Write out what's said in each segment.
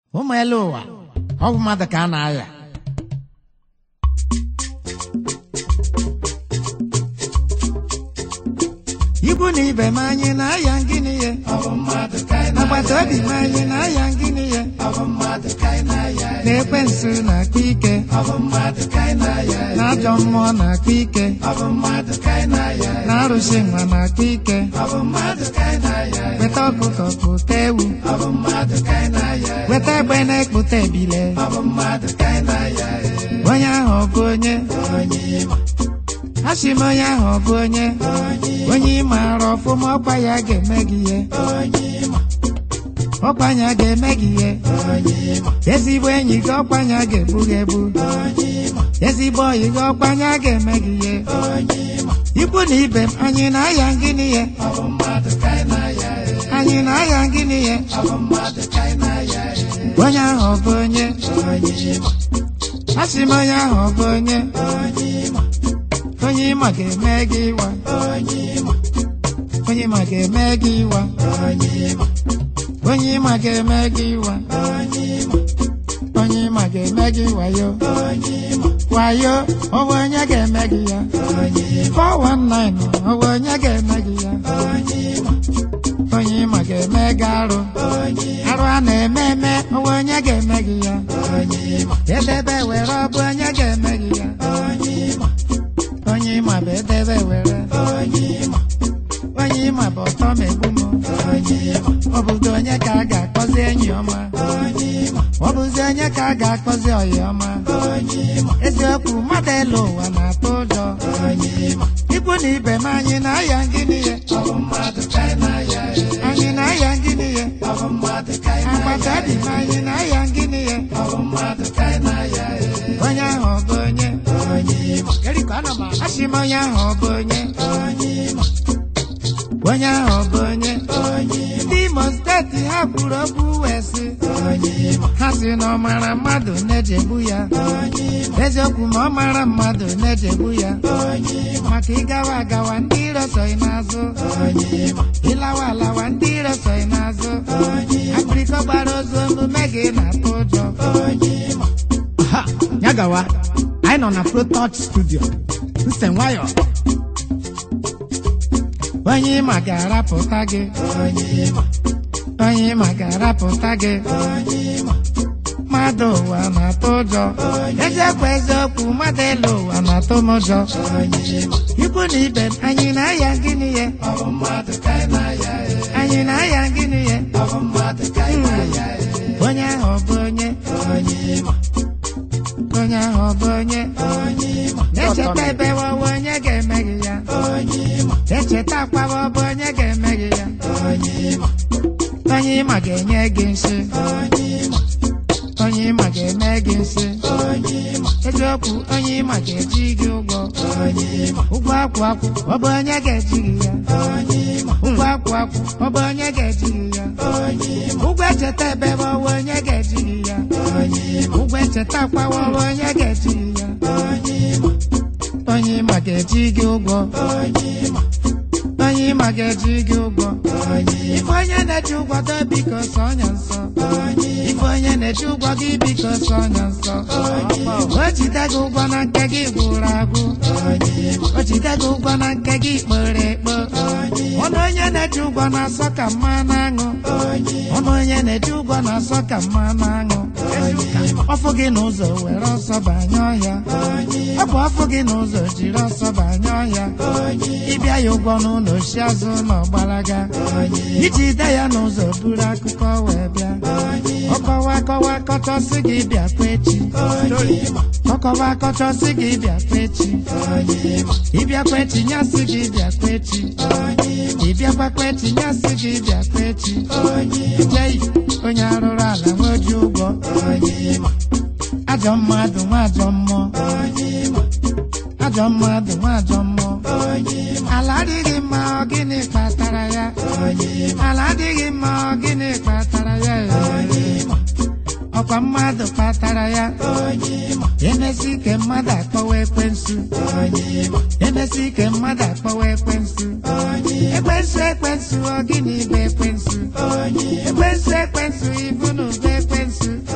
ụmụ elu ụwa ọ bụ mmadụ ka a na-aya ikwu na ibe m anyị na-aya ngịnị ye agbata obi m anyị na-aya ngịnị ye na-ekwe nsu na-akpa ike na ajọ mmụọ na-akpa ike na arụsị nwa na-akpa ike weta ọkụkọ kpụta ewu weta egbe na-ekpụta ebile onye ahụ ọ bụ onye asị m onye ahụ ọ bụ onye onye ị maara ọfụma ọkwa ya ga-eme gị ihe ọkwa ya ga-eme gị ihe ezigbo enyi gị ọkwa ya ga-ebu gị ebu ezigbo oyi gị ọkwa ya ga-eme gị ihe ikwu na ibe m anyị na-aya gịnị ihe anyị na-aya gịnị ihe onye ahụ ọ bụ onye asị m onye ahụ ọ bụ onye onye ịma ga-eme gị ịwa onye ịma ga-eme gị ịwa onye ịma ga-eme gị ịwa onye ịma ga-eme gị wayo wayo ọwụ onye ga-eme gị ya 419 ọwụ onye ga-eme gị ya onye ịma ga-eme gị arụ arụ a na-eme eme ọwụ onye ga-eme gị ya edebe were ọ bụ onye ga-eme gị ya onye ịma bụ edebe were onye ịma bụ ọtọ ma egbu m ọ bụzi onye ka a ga-akpọzi enyi ọma ọ bụzi onye ka a ga-akpọzi ọyị ọma eziokwu mmadụ elu ụwa na-atụ ụjọ ikwu na ibe m anyị na-aya ngịnị ya anyị na-aya ngịnị ya agbata obi m anyị na-aya ngịnị ya onye ahụ ọ bụ onye asị m onye ahụ ọ bụ onye onye ahụ ọ bụ onye ndị Imo steeti ha kwuru okwu wee sị ha sị na ọ mara mmadụ na-ejegbu ya eziokwu ma ọ mara mmadụ na-ejegbu ya maka ịgawa agawa ndị iro soghị n'azụ ịlawa alawa ndị iro soghị n'azụ akpịrịkọ gbara ozu omume gị na-atụ ụjọ Ha! ya gawa anyị nọ na protouch studio nse nwayọ onye ịma ga-arapụta gị onye ịma ga-arapụta gị mmadụ ụwa na-atụ ụjọ eziokwu eziokwu mmadụ elu ụwa na-atụ m ụjọ ikwu na ibe m, anyị na-aya gịnị ya anyị na-aya gịnị ya onye ahụ ọ bụ onye onye ahụ ọ bụ onye echeta ebe wawa onye ga-eme gị ya echeta akwawa ọ bụ onye ga-eme gị ya onye ịma ga-enye gị nsị onye ịma ga-eme gị nsị eziokwu onye ịma ga-eji gị ụgwọ ụgwọ akwụ akwụ ọ bụ onye ga-eji gị ya ụgwọ akwụ akwụ ọ bụ onye ga-eji gị ya ụgwọ echeta ebe wawa onye ga-eji gị ya ụgwọ echeta akwawa ọ bụ onye ga-eji gị ya onye ịma ga-eji gị ụgwọ onye ịma ga-eji gị ụgwọ ife onye na-eji ụgwọ do biko sọ ọnya nsọ ife onye na-eji ụgwọ gị biko sọ ọnya nsọ o jide gị ụgwọ na nke gị gwụrụ agwụ o jide gị ụgwọ na nke gị kpere ekpo ọnụ onye na-eji ụgwọ na-asọ ka mmanụ aṅụ ọnụ onye na-eji ụgwọ na-asọ ka mmanụ aṅụ ọfụ gị n'ụzọ were ọsọ banye ọhịa ọ bụ ọfụ gị n'ụzọ jiri ọsọ banye ọhịa ịbịa ya ụgwọ n'ụlọ oshi azụ na ọgbalaga iji de ya n'ụzọ buru akụkọ wee bịa ọkọwa akọwa akọchọsị gị bịa kwa echi ọkọwa akọchọsị gị bịa kwa echi ịbịakwa echi nyasị gị bịa kwa echi ịbịakwa kwa echi nyasị gị bịa kwa echi jei onye arụrụ ala nweji ụgwọ ajọ mmadụ nwa ajọ mmụọ ajọ mmadụ nwa ajọ mmụọ ala adịghị mma ọ gịnị kpatara ya ala adịghị mma ọ gịnị kpatara ya ọkwa mmadụ kpatara ya emesi ike mmadụ akpọwa ekwensu emesi ike mmadụ akpọwa ekwensu ekwensu ekwensu ọ gịnị bụ ekwensu ekwensu ekwensu ibu na ube ekwensu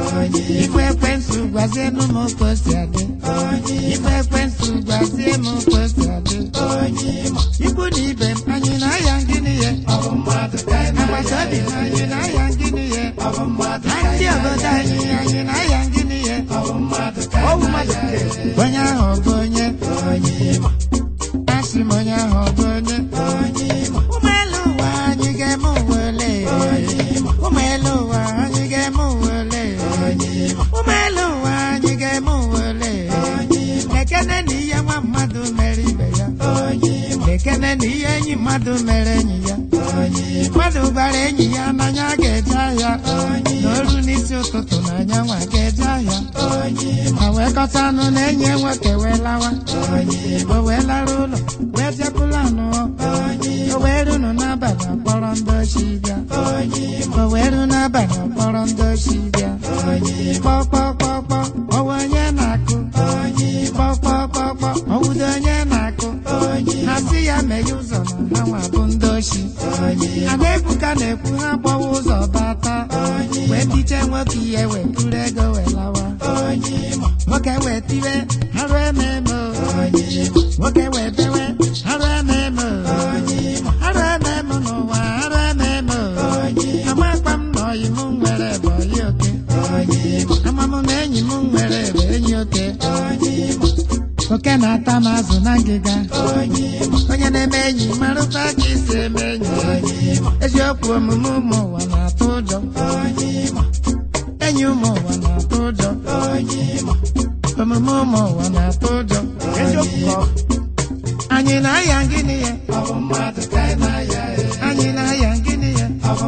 gwazienụ m ka o si adị ife ekwensụ gwazie m ka o si adị ikwu na ibe m anyị na-aya ngịnị ya agbata obi m anyị na-aya ngịnị ya na ndị obodo anyị anyị na-aya ngịnị ya ọwụ mmadụ nke onye ahụ ọ bụ onye asị m onye ahụ ọ bụ onye ụmụ elu ụwa anyị ga-eme uwe ole ụmụ elu ụwa anyị ga-eme uwe ole ụmụ elu ụwa anyị ga-eme uwe ole ekene na ihe nwa mmadụ mere ibe ya ekene na ihe enyi mmadụ mere enyi ya mmadụ gwara enyi ya n'anya ga-eje ahịa n'oru n'isi ụtụtụ na anyanwụ ga-eje ahịa ma wee kọta anụ na enyi ya nwoke wee lawa o wee lara ụlọ wee bịapụla anụ o wee runu n'abalị akpọrọ ndị ochi bịa o wee ru n'abalị akpọrọ ndị ochi bịa kpọkpọkpọkpọ ọwa onye na-akụ kpọkpọkpọkpọ ọwụdo onye na-akụ ha si ya meghe ụzọ na ha nwa bụ ndị ochi ada ebuka na-ekwu ha gbawa ụzọ bata wee biche nwoke ihe wee kuru ego wee lawa nwoke wee tiwe arụ ememe o. nwoke wee bewe arụ ememe o. arụ ememe n'ụwa arụ ememe o. amakpa m na ọyị m nwere bụ ọyị oke ama m na enyi m nwere bụ enyi oke oke na-ata m azụ na ngịga onye na-eme enyi marụta ka isi eme enyi eziokwu omume ụmụ ụwa na-atụ ụjọ enyi ụmụ ụwa na-atụ ụjọ omume ụmụ ụwa na-atụ ụjọ eziokwu ka ọ anyị na-aya ngịnị ya anyị na-aya ngịnị ya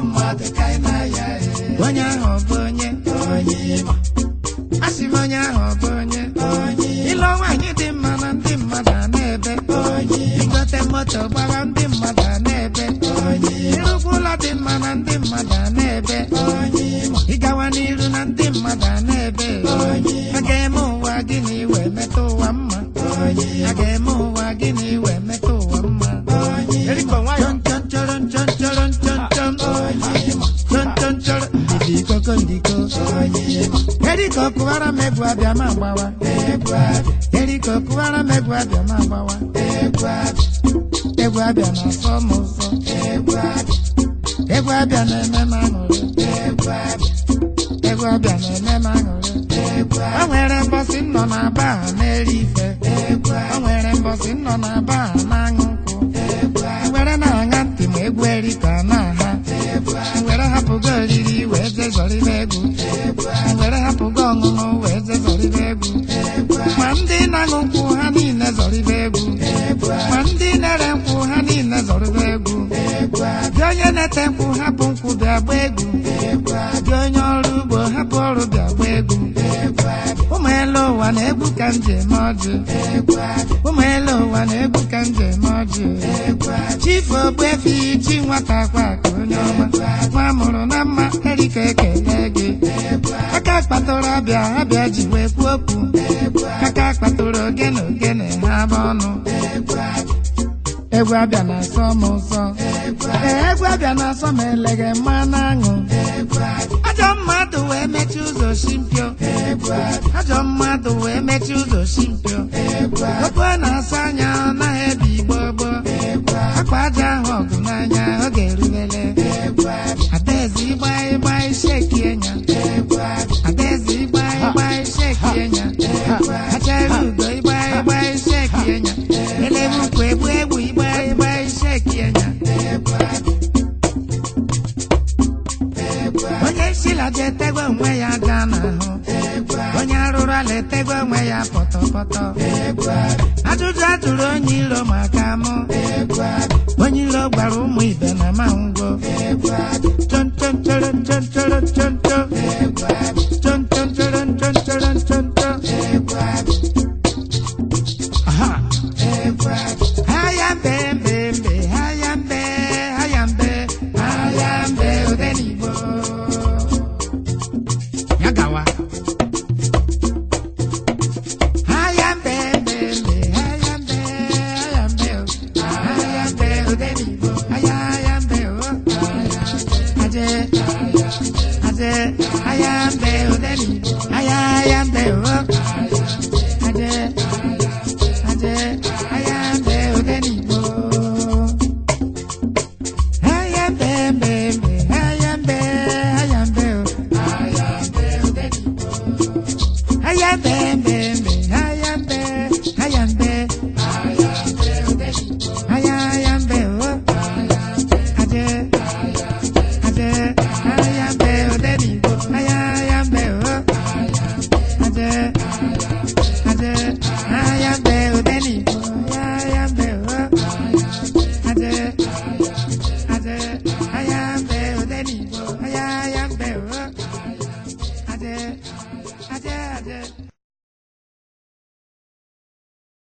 onye ahụ ọ bụ onye asị m onye ahụ ọ bụ onye ịlụ nwaanyị dị mma na ndị mmadụ a na-ebe igote moto gbara ndị mmadụ a na-ebe ịrụkwa ụlọ dị mma na ndị mmadụ a na-ebe ịgawa n'iru na ndị mmadụ a na-ebe a ga-eme ụwa gịnị wee metụ ụwa mma a ga-eme ụwa gịnị wee metụ ụwa mma erikọ nwayọ chọn chọn chọrọ chọn chọrọ chọn chọn chọn chọn chọrọ ndidi koko ndiko eriko kụwara m egwu abịa ma gbawa eriko kụwara m egwu abịa ma gbawa egwu abịa na-asọ m ụzọ egwu abịa na-eme m aṅụrị egwu abịa na-eme m aṅụrị o nwere mbọsị m nọ na ba a na-eri ife o nwere mbọsị m nọ na ba a na-aṅụ nkwụ were na-aṅa ntị ma egwu erika na-aha were hapụgo oriri wee jezọrịba egwu were hapụgo ọṅụṅụ wee jezọrịba egwu ma ndị na-aṅụ nkwụ ha niile zọrịba egwu ma ndị na-ere nkwụ ha niile zọrịba egwu dị onye na-ete nkwụ hapụ nkwụ bịa gba egwu dị onye ọrụ ugbo hapụ ọrụ bịa gba egwu ụmụ elu ụwa na-egwu ka m ji eme ọjị ụmụ elu ụwa na-egwu ka m ji eme ọjị chifu ogbuefi chi nwata kwa ka onye ọma nwa mụrụ na mma erika ekele gị aka kpatụrụ abịa abịa ji wee kwuo okwu aka kpatụrụ ogene ogene ha bụ ọnụ egwu abịa na-asọ m ụsọ ee egwu abịa na-asọ m eleghe mmanụ aṅụ ajọ mmadụ wee mechie ụzọ shimpio ajọ mmadụ wee mechie ụzọ shimpio okwu a na-asa anya ọ naghị ebi igbo gboo akwa aja ahụ ọgụ n'anya oge erubele adaeze ịgba ịgba isheki enya adaeze ịgba ịgba isheki enya achara ugo ịgba ịgba isheki enya elebe ukwu egbu egbu ịgba ịgba isheki enya onye nsila ji etegwe onwe ya aja n'ahụ onye arụrụ ala etegwe onwe ya pọtọpọtọ ajụjụ ajụrụ onye iro maka mụ onye iro gwara ụmụ ibe na mango chonchonchoro chonchoro choncho chonchonchoro chonchoro choncho Aha. Haya mbe mbe mbe haya mbe haya mbe haya mbe odenigbo ya gawa haya mbe mbe mbe haya mbe haya mbe o haya mbe odenigbo haya haya mbe o haya aje aje haya mbe odenigbo